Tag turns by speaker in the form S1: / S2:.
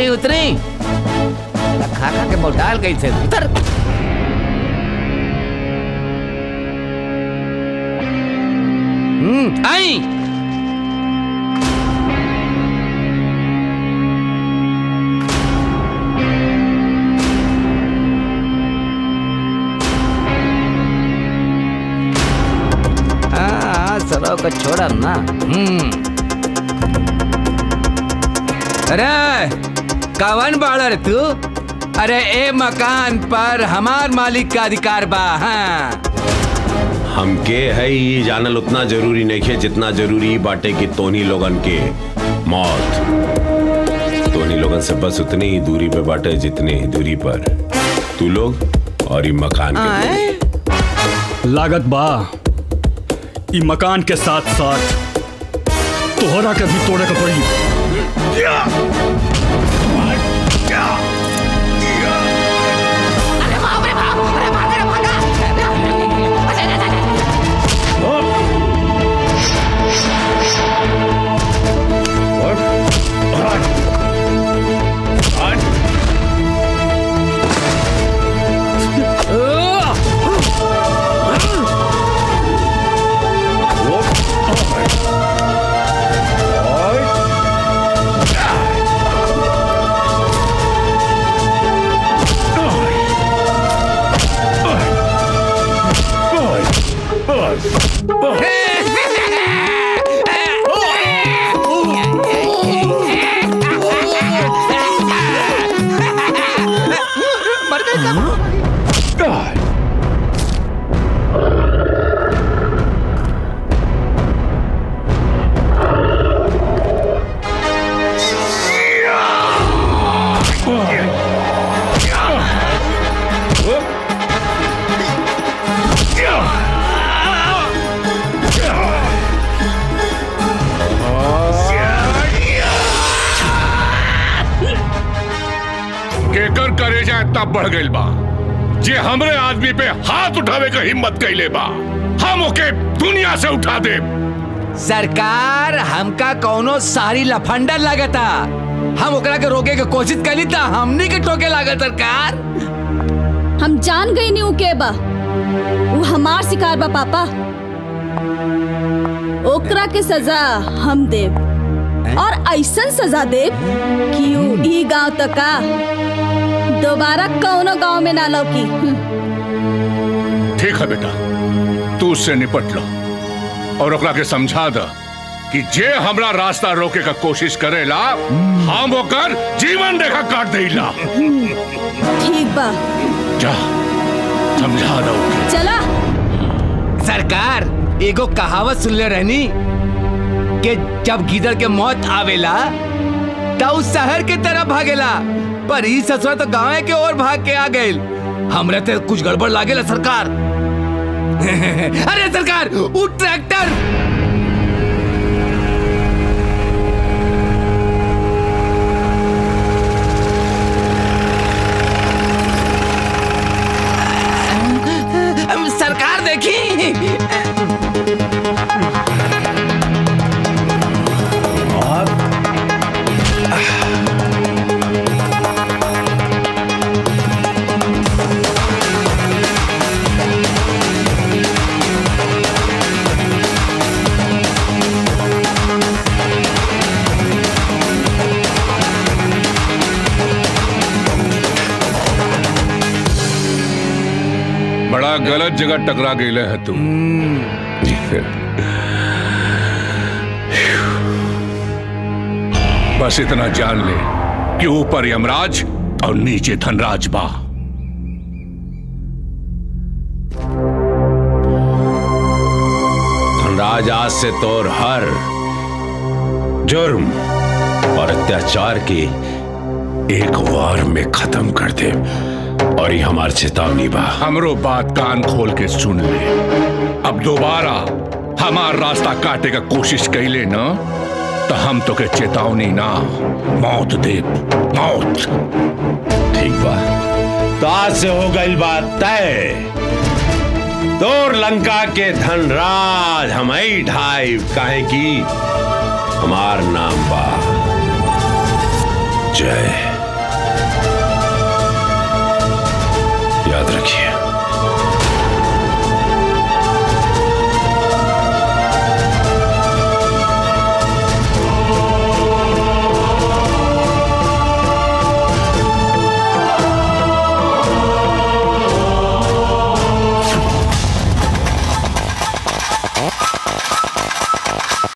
S1: उतरी उतरी खा खा के मोटाल गई थे उतर हम्म आई हाँ सरो को छोड़ा ना हम्म अरे कवन बाड़ा रे तू अरे ए मकान पर हमार मालिक का अधिकार बा हाँ
S2: हमके है ये जानल उतना जरूरी नहीं है जितना जरूरी बाटे की तोनी लोगन के मौत तोनी लोगन से बस उतनी ही दूरी पे बाटे जितनी ही दूरी पर तू लोग और ये मकान के
S3: लागत बा ई मकान के साथ साथ तोहरा के भी तोड़े के पड़ी
S4: केकर करेजा इतना बढ़ गइल बा जे हमरे आदमी पे हाथ उठावे का हिम्मत कैले बा हम ओके दुनिया से उठा दे
S1: सरकार हमका कौनो सारी लफंडर लागता हम ओकरा के रोके के कोशिश करी था हमनी के टोके लागत सरकार
S5: हम जान गई नहीं के बा वो हमार शिकार बा पापा ओकरा के सजा हम देव और ऐसन सजा देव कि ऊ ई गांव तक का दोबारा कौनो गांव में ना लौकी हम्म।
S4: ठीक है बेटा तू उससे निपट लो और ओकरा के समझा द कि जे हमरा रास्ता रोके का कोशिश करेला हम ओकर जीवन रेखा काट देला
S5: ठीक बा
S4: जा समझा दो
S5: चला
S1: सरकार एगो कहावत सुनले रहनी कि जब गीदड़ के मौत आवेला तो उ शहर के तरफ भागेला पर ई ससुरा तो गांव के ओर भाग के आ गइल हमरा ते कुछ गड़बड़ लागेला सरकार अरे सरकार उ ट्रैक्टर सरकार देखी
S4: बड़ा गलत जगह टकरा गई है तू बस इतना जान ले कि ऊपर यमराज और नीचे धनराज बा
S2: धनराज आज से तोर हर जुर्म और अत्याचार की एक वार में खत्म कर दे और ये हमार चेतावनी बा
S4: हमरो बात कान खोल के सुन ले अब दोबारा हमार रास्ता काटे का कोशिश कैले न तो हम तो के चेतावनी ना मौत दे मौत
S2: ठीक बा तो आज से हो गई बात तय तोर लंका के धनराज हम ही ढाई काहे की हमार नाम बा जय
S5: हाँ